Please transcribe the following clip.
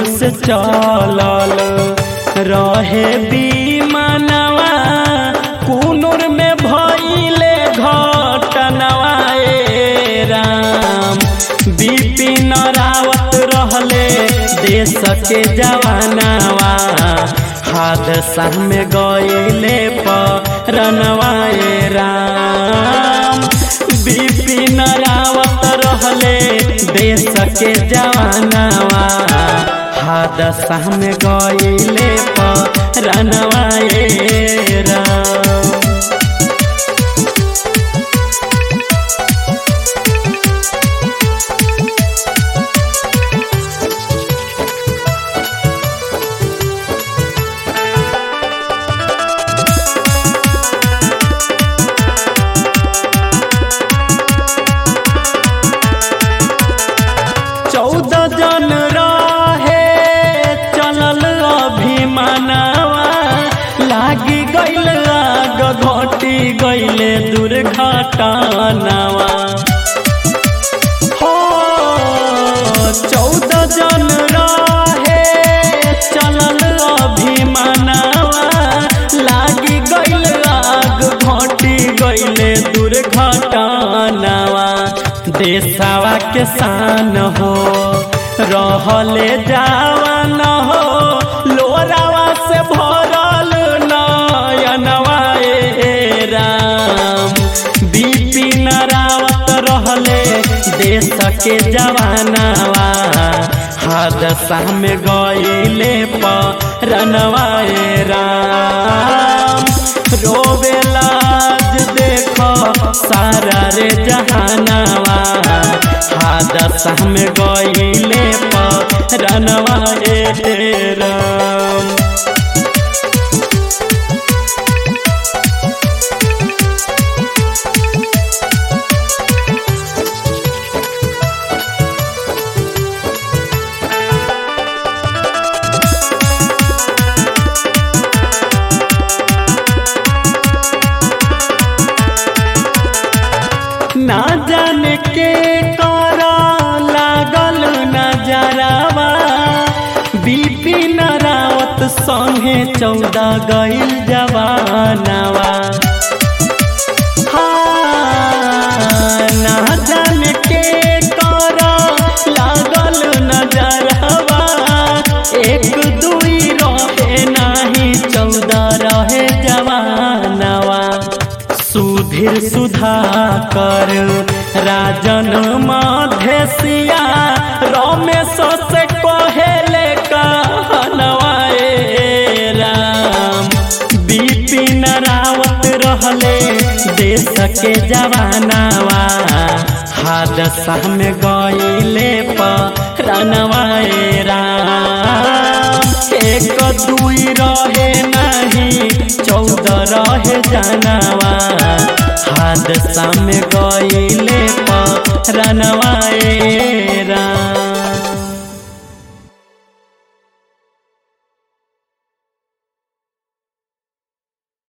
से चलल रहे बीमानवा कुनूर में भइले घटनवा ए राम बिपिन रावत रहले देश के जवानवा हादसा में गइले परनवा ए राम बिपिन रावत रहले देश के जवानवा हादसा में गइले परनवा ए राम चौदह जन रहे चलल अभिमानवा लागी गइल आग घटी गइले दुर्घटनावा हो चौदह जन रहे चलल अभिमानवा लागी गइल आग घटी गइले दुर्घटनावा देशवा के शान हो रहले जावन हो लोरावा से भरल नयनवा ए राम बिपिन रावत रहले देश के जवानवा हादसा में गइले परनवा ए राम रोवे लाज देख सारा रे जहानवा हादसा में गइले परनवा ए राम ना जाने के करा लागल नजरावा बिपिन रावत संगे चौदह गइल जवानवा हाँ, ना जाने के करा लागल नजरवा एक दुई रहे नाही चौदह रहे जवानवा सुधीर सुधाकर राजन मधेसिया रमेश से कहेले कहनवा ए राम बिपिन रावत रहले देश के जवानवा हादसा में गइले परनवा ए राम एक दुई रहे नहीं चौदह रहे जानवा हादसा में गइले परनवा ए राम